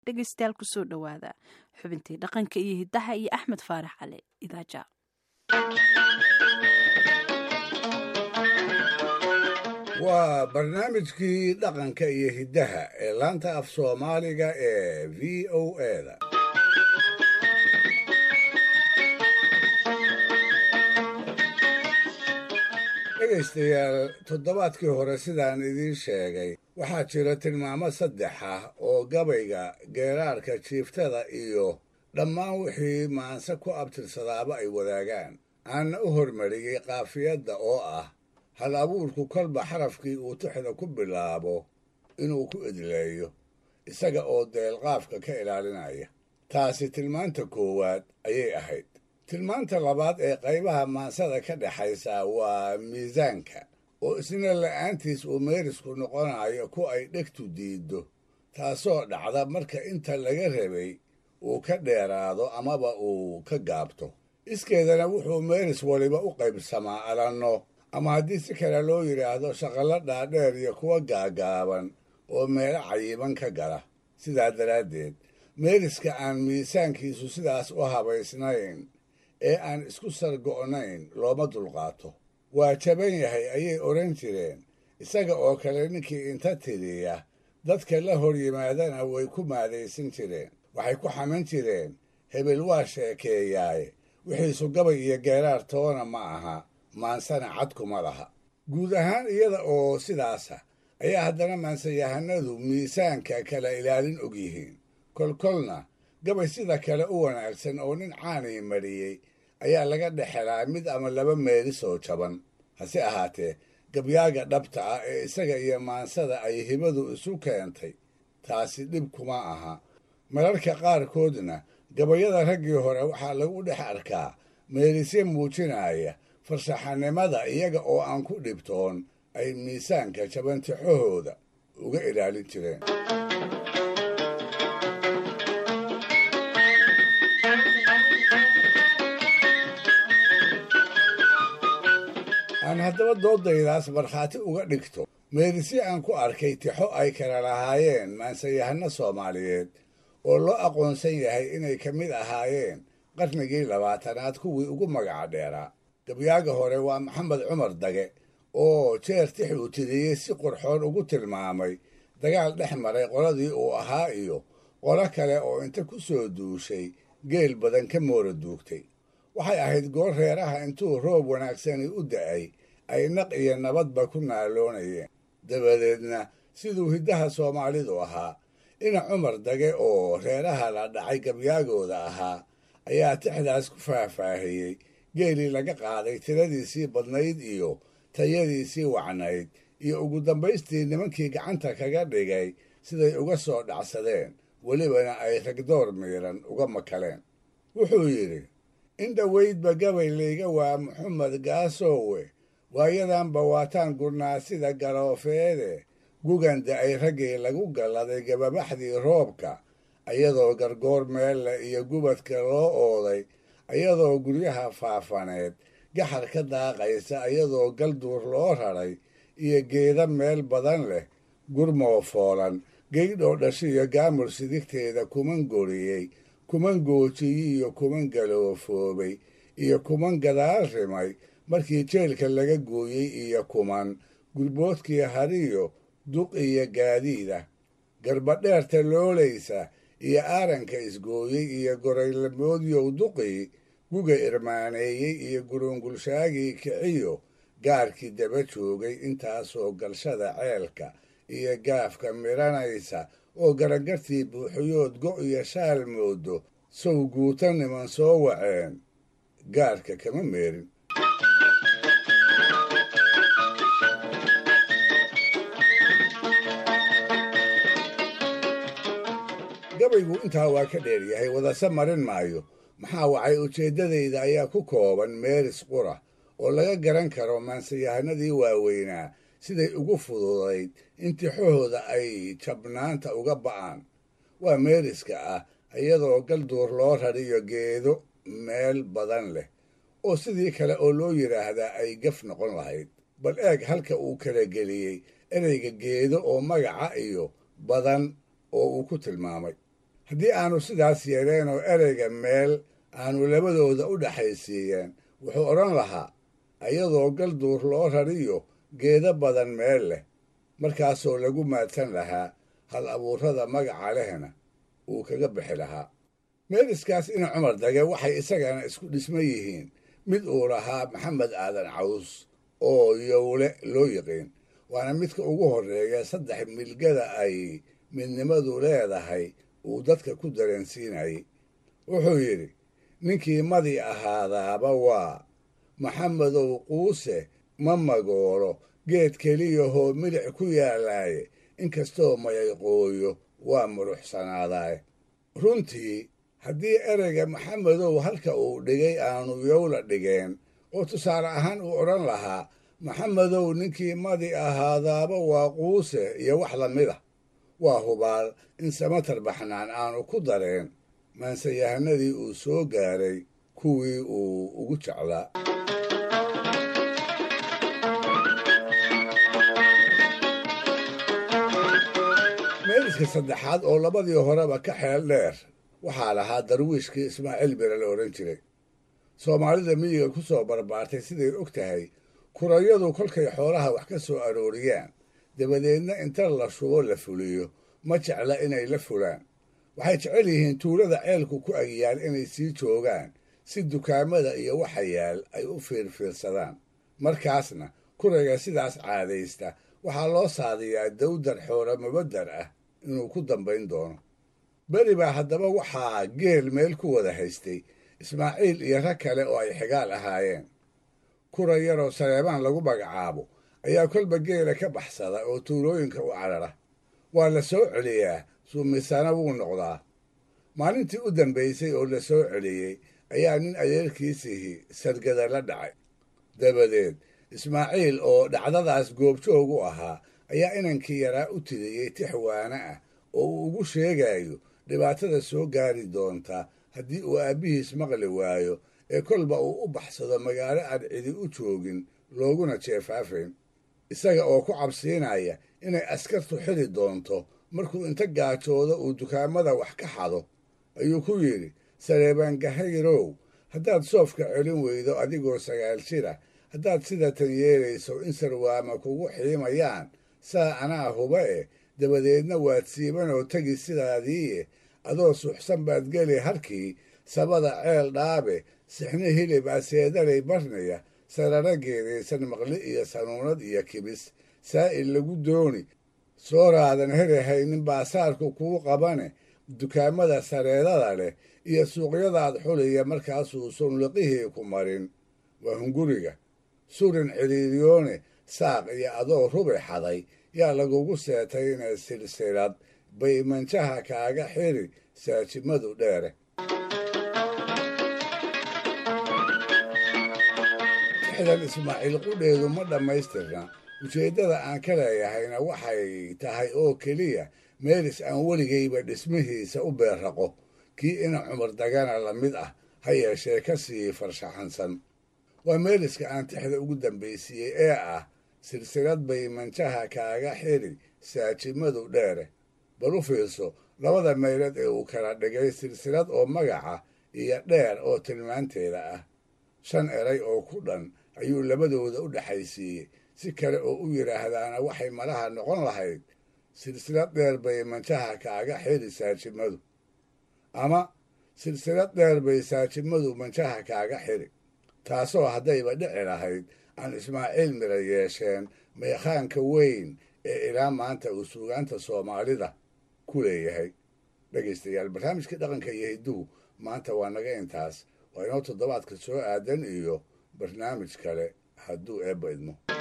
dhegaystayaal kusoo dhowaada xubintii dhaqanka iyo hiddaha iyo axmed faarax cali idaaja waa barnaamijkii dhaqanka iyo hiddaha ee laanta af soomaaliga ee v o eda dhegaystayaal toddobaadkii hore sidaan idiin sheegay waxaa jira tilmaamo saddex ah oo gabayga geeraarka jiiftada iyo dhammaan wixii maanse ku abtirsadaaba ay wadaagaan aanna u hormariyey kaafiyadda oo ah hal abuurku kolba xarafkii uu tuxda ku bilaabo inuu ku idleeyo isaga oo deelqaafka ka ilaalinaya taasi tilmaanta koowaad ayay ahayd tilmaanta labaad ee qaybaha maansada ka dhexaysa waa miisaanka oo isna la'aantiis uu meerisku noqonayo ku ay dhegtu diiddo taasoo dhacda marka inta laga rabay uu ka dheeraado amaba uu ka gaabto iskeedana wuxuu meeris waliba u qaybsamaa alanno ama haddii si kale loo yidhaahdo shaqallo dhaadheer iyo kuwa gaagaaban oo meelo cayiban ka gala sidaa daraaddeed meeriska aan miisaankiisu sidaas u habaysnayn ee aan isku sargo'nayn looma dulqaato waa jaban yahay ayay odhan jireen isaga oo kale ninkii inta tiriya dadka la hor yimaadana way ku maadaysan jireen waxay ku xaman jireen hebel waa sheekeeyaaye wixiisu gabay iyo geeraar toona ma aha maansana cadkuma laha guud ahaan iyada oo sidaasa ayaa haddana maansayahanadu miisaanka kala ilaalin og yihiin kolkolna gabay sida kale u wanaagsan oo nin caanii mariyey ayaa laga dhexelaa mid ama laba meelis oo jaban hase ahaatee gabyaaga dhabta ah ee isaga iyo maansada ay hibadu isu keentay taasi dhib kuma aha mararka qaarkoodna gabayada raggii hore waxaa lagu dhex arkaa meelisye muujinaya farshaxanimada iyaga oo aan ku dhibtoon ay miisaanka jabantixahooda uga ilaalin jireen aan haddaba doodaydaas markhaati uga dhigto meelisye aan ku arkay tixo ay kala lahaayeen maansayahano soomaaliyeed oo loo aqoonsan yahay inay ka mid ahaayeen qarnigii labaatanaad kuwii ugu magaca dheeraa gabyaaga hore waa maxamed cumar dage oo jeer tix uu tiriyey si qurxoon ugu tilmaamay dagaal dhex maray qoladii uu ahaa iyo qolo kale oo inta ku soo duushay geel badan ka moora duugtay waxay ahayd goor reeraha intuu roob wanaagsani u da'ay ay naq iyo nabadba ku naaloonayeen dabadeedna siduu hiddaha soomaalidu ahaa ina cumar dage oo reeraha la dhacay gabyaagooda ahaa ayaa tixdaas ku faahfaahiyey geelii laga qaaday tiradiisii badnayd iyo tayadiisii wacnayd iyo ugu dambaystii nimankii gacanta kaga dhigay siday uga soo dhacsadeen welibana ay ragdoor miiran uga makaleen wuxuu yidhi in dhoweydba gabay layga waa maxamed gaasoowe waayadanba waataan gurnaa sida galoofeede guganda ay raggii lagu galladay gababaxdii roobka ayadoo gargoor meelle iyo gubadka loo ooday ayadoo guryaha faafaneed gaxar ka daaqaysa ayadoo galduur loo raray iyo geeda meel badan leh gurmoo foolan geydhoo dhashiyo gaamur sidigteeda kuman goriyey kuman goojiyi iyo kuman galoofoobay iyo kuman gadaal rimay markii jeelka laga gooyey iyo kuman gurboodkii hariyo duq iyo gaadiida garbadheerta loolaysa iyo aaranka isgooyey iyo goraylamoodyow duqii guga irmaaneeyey iyo gurungulshaagii kiciyo gaarkii daba joogay intaasoo galshada ceelka iyo gaafka midhanaysa oo garangartii buuxiyood go' iyo shaal moodo sow guuta niman soo waceen gaarka kama meerin gabaygu intaa waa ka dheeryahay wadase marin maayo maxaa wacay ujeeddadayda ayaa ku kooban meeris qura oo laga garan karo maansayahanadii waaweynaa siday ugu fududayd in tixahooda ay jabnaanta uga ba'aan waa meeriska ah iyadoo galduur loo rariyo geedo meel badan leh oo sidii kale oo loo yidhaahdaa ay gaf noqon lahayd bal eeg halka uu kala geliyey ereyga geedo oo magaca iyo badan oo uu ku tilmaamay haddii aanu sidaas yeeleen oo ereyga meel aanu labadooda u dhexaysiiyeen wuxuu odhan lahaa iyadoo galduur loo rariyo geedo badan meel leh markaasoo lagu maadsan lahaa hal abuurrada magaca lehna uu kaga bixi lahaa meeliskaas ina cumar dage waxay isagana isku dhisma yihiin mid uu lahaa maxamed aadan caws oo yowle loo yiqiin waana midka ugu horreeya saddex milgada ay midnimadu leedahay uu dadka ku dareensiinayay wuxuu yidhi ninkii madi ahaadaaba waa maxamedow quuse ma magoolo geed keliyahoo milic ku yaalaaye inkastoo mayayqooyo waa muruxsanaadaaye runtii haddii ereyga maxamedow halka uu dhigay aanu yowla dhigeen oo tusaale ahaan uu odhan lahaa maxamedow ninkii madi ahaadaaba waa quuse iyo wax la mid ah waa hubaal in samatar baxnaan aanu ku dareen maansayahanadii uu soo gaaray kuwii uu ugu jeclaa meeliska saddexaad oo labadii horeba ka xeel dheer waxaa lahaa darwiishkii ismaaciil bire la odhan jiray soomaalida miyiga ku soo barbaartay siday og tahay kurayadu kolkay xoolaha wax ka soo arooriyaan dabadeedna inta la shubo la fuliyo ma jecla inay la fulaan waxay jecel yihiin tuulada ceelku ku agyaal inay sii joogaan si dukaamada iyo waxa yaal ay u fiirfiirsadaan markaasna kurayga sidaas caadaysta waxaa loo saadiyaa dawdar xoolo mubadar ah inuu ku dambayn doono beri baa haddaba waxaa geel meel ku wada haystay ismaaciil iyo rag kale oo ay xigaal ahaayeen kura yaroo saleebaan lagu magacaabo ayaa kolba geela ka baxsada oo tuulooyinka u carara waa la soo celiyaa suumisana wuu noqdaa maalintii u dambaysay oo la soo celiyey ayaa nin adeerkiisihii sargada la dhacay dabadeed ismaaciil oo dhacdadaas goobjoog u ahaa ayaa inankii yaraa u tiriyey tix waana ah oo uu ugu sheegayo dhibaatada soo gaari doonta haddii uu aabbihiis maqli waayo ee kolba uu u baxsado magaalo aan cidi u joogin looguna jeefaafayn isaga oo ku cabsiinaya inay askartu xili doonto markuu inta gaajoodo uu dukaamada wax ka xado ayuu ku yidhi sareebangahayrow haddaad soofka celin weydo adigoo sagaal jira haddaad sida tan yeelayso in sarwaama kugu xiimayaan saa anaa huba eh dabadeedna waad siibanoo tegi sidaadiie adoo suxsan baad geli harkii sabada ceel dhaabe sixni hilib aseedalay barnaya sarara geedaysan maqli iyo sanuunad iyo kibis saa'il lagu dooni sooraadan herahaynin baasaarku kuu qabane dukaamada sareedada leh iyo suuqyadaad xuliya markaasuu sunliqihii ku marin waa hunguriga surin ciriiriyoone saaq iyo adoo rubi xaday yaa lagugu seetayna silsilad bay manjaha kaaga xiri saajimadu dheere tixdan ismaaciil qudheedu ma dhammaystirna ujeeddada aan ka leeyahayna waxay tahay oo keliya meelis aan weligayba dhismihiisa u beerraqo kii ina cumar dagana la mid ah ha yeeshee ka sii farshaxansan waa meeliska aan tixda ugu dambaysiiyey ee ah silsilad bay manjaha kaaga xiri saajimadu dheere bal u fiirso labada meelood ee uu kala dhigay silsilad oo magaca iyo dheer oo tilmaanteeda ah shan eray oo ku dhan ayuu labadooda u dhexaysiiyey si kale oo u yidhaahdaana waxay malaha noqon lahayd silsilad dheer bay manjaha kaaga xiri saajimadu ama silsilad dheer bay saajimadu manjaha kaaga xiri taasoo haddayba dhici lahayd aan ismaaciil mira yeesheen meekhaanka weyn ee ilaa maanta uu suugaanta soomaalida ku leeyahay dhegaystayaal barnaamijka dhaqanka iyo hidduhu maanta waa naga intaas waa inoo toddobaadka soo aadan iyo barnaamij kale hadduu eebba idmo